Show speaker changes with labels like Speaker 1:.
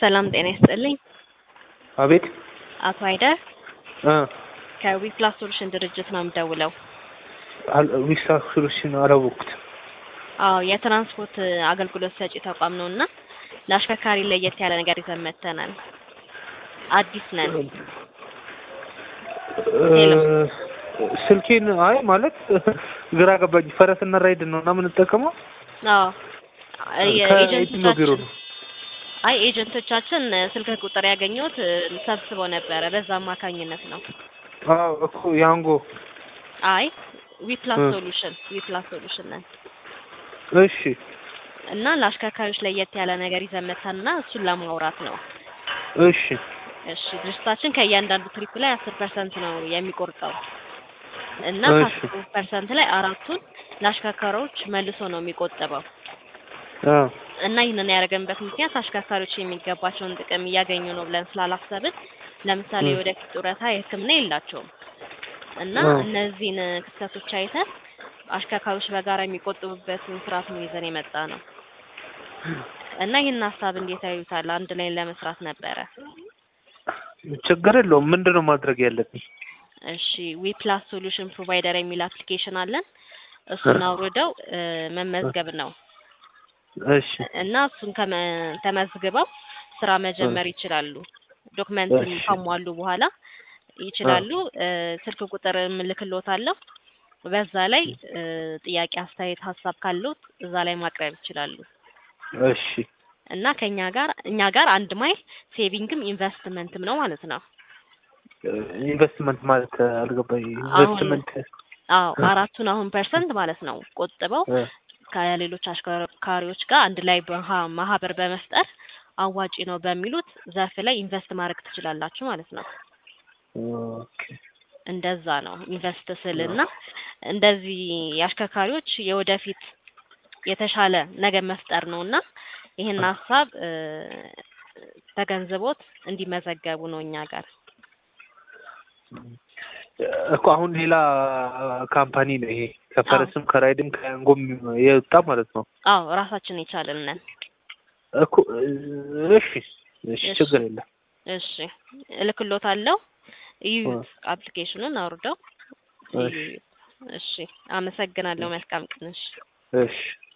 Speaker 1: ሰላም ጤና ይስጥልኝ።
Speaker 2: አቤት
Speaker 1: አቶ አይደር
Speaker 2: እ
Speaker 1: ከዊፕላስ ሶሉሽን ድርጅት ነው የምደውለው።
Speaker 2: ዊሳ ሶሉሽን አላወቅኩትም።
Speaker 1: አዎ የትራንስፖርት አገልግሎት ሰጪ ተቋም ነው እና ለአሽከርካሪ ለየት ያለ ነገር ይዘን መጥተናል። አዲስ ነን። ሄሎ።
Speaker 2: ስልኬን አይ ማለት ግራ ገባኝ። ፈረስና ራይድ ነው እና የምንጠቀመው
Speaker 1: አዎ
Speaker 2: ከየትኛው ቢሮ ነው?
Speaker 1: አይ ኤጀንቶቻችን ስልክ ቁጥር ያገኘሁት ሰብስበው ነበረ። በዛ አማካኝነት ነው።
Speaker 2: አዎ እኮ ያንጎ
Speaker 1: አይ ዊፕላስ
Speaker 2: እ
Speaker 1: ሶሉሽን ዊፕላስ ሶሉሽን ነን
Speaker 2: እሺ
Speaker 1: እና ለአሽከርካሪዎች ለየት ያለ ነገር ይዘን መጥተንና እሱን ለማውራት ነው።
Speaker 2: እሺ
Speaker 1: እሺ ድርጅታችን ከእያንዳንዱ ትሪፕ ላይ አስር ፐርሰንት ነው የሚቆርጠው እና
Speaker 2: እሺ
Speaker 1: ከአስሩ ፐርሰንት ላይ አራቱን ለአሽከርካሪዎች መልሶ ነው የሚቆጥበው
Speaker 2: አ
Speaker 1: እና ይህንን ያደረገንበት ምክንያት አሽከርካሪዎች የሚገባቸውን ጥቅም እያገኙ ነው ብለን ስላላሰብን፣ ለምሳሌ
Speaker 2: እ
Speaker 1: ወደፊት ጡረታ፣ የሕክምና የላቸውም እና
Speaker 2: አ
Speaker 1: እነዚህን ክፍተቶች አይተን አሽከርካሪዎች በጋራ የሚቆጥቡበትን ስርዓት ነው ይዘን የመጣ ነው እና ይህን ሀሳብ እንዴት ያዩታል? አንድ ላይ ለመስራት ነበረ።
Speaker 2: ችግር የለውም። ምንድን ነው ማድረግ ያለብኝ?
Speaker 1: እሺ ዊፕላስ ሶሉሽን ፕሮቫይደር የሚል አፕሊኬሽን አለን። እሱን አውርደው እ መመዝገብ ነው
Speaker 2: እሺ
Speaker 1: እና እሱን ከመ- ተመዝግበው ስራ
Speaker 2: እ
Speaker 1: መጀመር ይችላሉ። ዶክመንትን
Speaker 2: እሺ
Speaker 1: ካሟሉ በኋላ
Speaker 2: አ
Speaker 1: ይችላሉ። እ ስልክ ቁጥር እልክልዎታለሁ። በዛ ላይ እ ጥያቄ፣ አስተያየት፣ ሀሳብ ካለዎት እዛ ላይ ማቅረብ ይችላሉ
Speaker 2: እሺ
Speaker 1: እና ከኛ ጋር እኛ ጋር አንድ ማይል ሴቪንግም ኢንቨስትመንትም ነው ማለት ነው።
Speaker 2: ኢንቨስትመንት ማለት አልገባኝ።
Speaker 1: አሁን
Speaker 2: ኢንቨስትመንት
Speaker 1: አዎ አራቱን አሁን ፐርሰንት ማለት ነው ቆጥበው
Speaker 2: እ
Speaker 1: ከሌሎች አሽከርካሪዎች ጋር አንድ ላይ በመሃ- ማህበር በመፍጠር አዋጪ ነው በሚሉት ዘርፍ ላይ ኢንቨስት ማድረግ ትችላላችሁ ማለት ነው።
Speaker 2: ኦኬ
Speaker 1: እንደዛ ነው ኢንቨስት ስልና እንደዚህ የአሽከርካሪዎች የወደፊት የተሻለ ነገር መፍጠር ነው እና ይህን ሀሳብ እ ተገንዝቦት እንዲመዘገቡ ነው እኛ ጋር።
Speaker 2: እኮ አሁን ሌላ ካምፓኒ ነው ይሄ
Speaker 1: አዎ
Speaker 2: ከፈረስም ከራይድም ከያንጎም የወጣ ማለት ነው
Speaker 1: አዎ ራሳችን የቻልን ነን።
Speaker 2: እኮ እሺ እሺ
Speaker 1: እሺ
Speaker 2: ችግር የለም
Speaker 1: እሺ እልክሎታለሁ።
Speaker 2: እ
Speaker 1: ይዩት፣ አፕሊኬሽኑን አውርደው
Speaker 2: እሺ
Speaker 1: ይዩት። እሺ አመሰግናለሁ። መልካም ቀን። እሺ
Speaker 2: እሺ